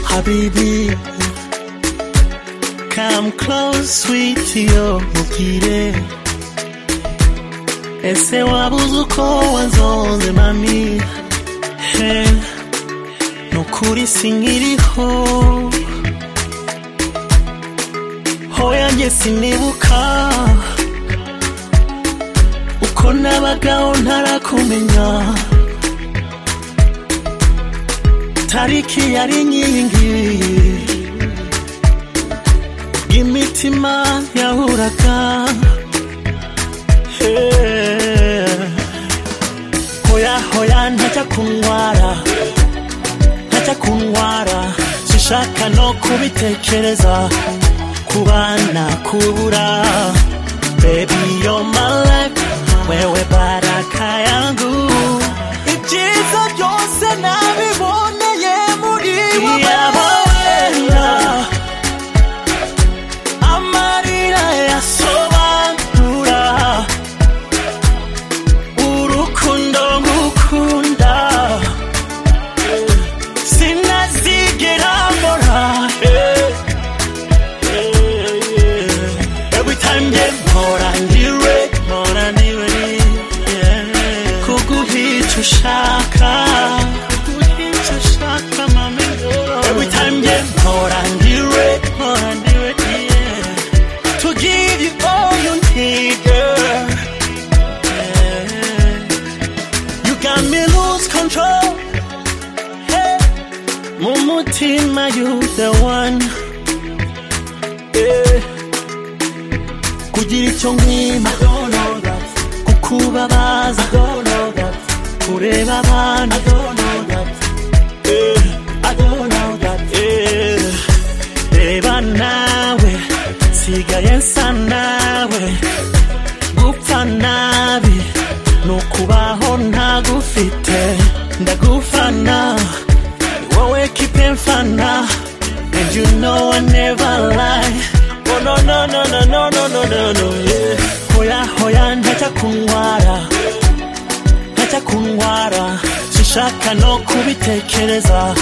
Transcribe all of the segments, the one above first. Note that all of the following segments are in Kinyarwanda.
Habibi, come close, sweetie, oh mugire. Ese wabuze uko wanzonze mami he nukuri sinkiriho hoya njye sinibuka uko nabagaho ntarakumenya tariki yari inkingi imitima yahuraga Eh, hoya hoya ntajya kuntwara ntajya kuntwara sishaka no kubitekereza kubana kubura baby you're my life wewe baraka yangu ibyiza byose nabiboneye muri wowe amarira yasobanura urukundo ngukunda sinazigera mbora eh, eh, eh. every time nge mpora ndiwe mpora ndiwe yeah. kuguhica ushaka kuguhica ushaka mami every time nge mpora ndiwe mpora ndiwe yeah to give you all you need, girl. You got me lose control. Hey. Mumutima, you the one. Yeah. Kugira icyo nkwima, kukubabaza, kureba abana. Yeah. Yeah. Reba nawe nsigaye nsa nawe gupfa nabi ni ukubaho ntagufite ndagufana wowe kipe mfana and you know I never lie oh no no no no no no no no no yeah hoya hoya ntajya kuntwara ntajya kuntwara sinshaka no kubitekereza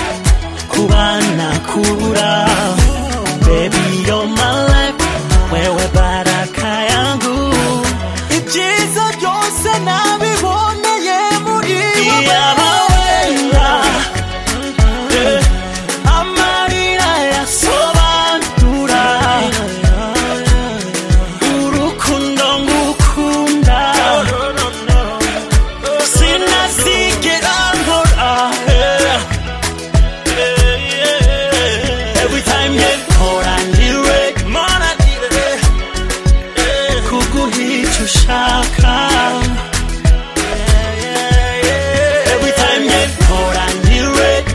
kubana kubura baby you're my life wewe baraka yangu ibyiza byose nabiboneye muri wowe Eh, amarira yasobanura urukundo ngukunda sinazigera nkora eh. Every time you call and you wake, man, I need it. Kuguhica ushaka. Every time you call and you wake,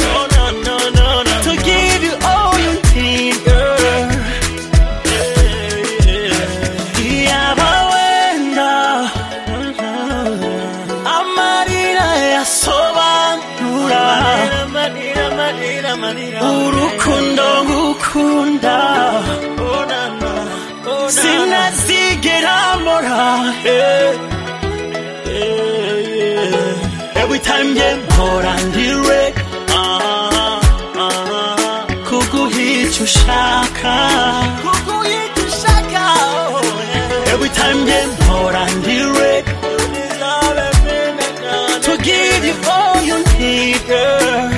no, no, no, no, no. To give you all you need, girl. Iyaba wenda amarira yasobanura urukundo ngukunda sinazigera mbora eh, eh, yeah. every time nge mpora ndiwe ah, ah, kuguhica ushaka every time nge mpora ndiwe to give you all you need girl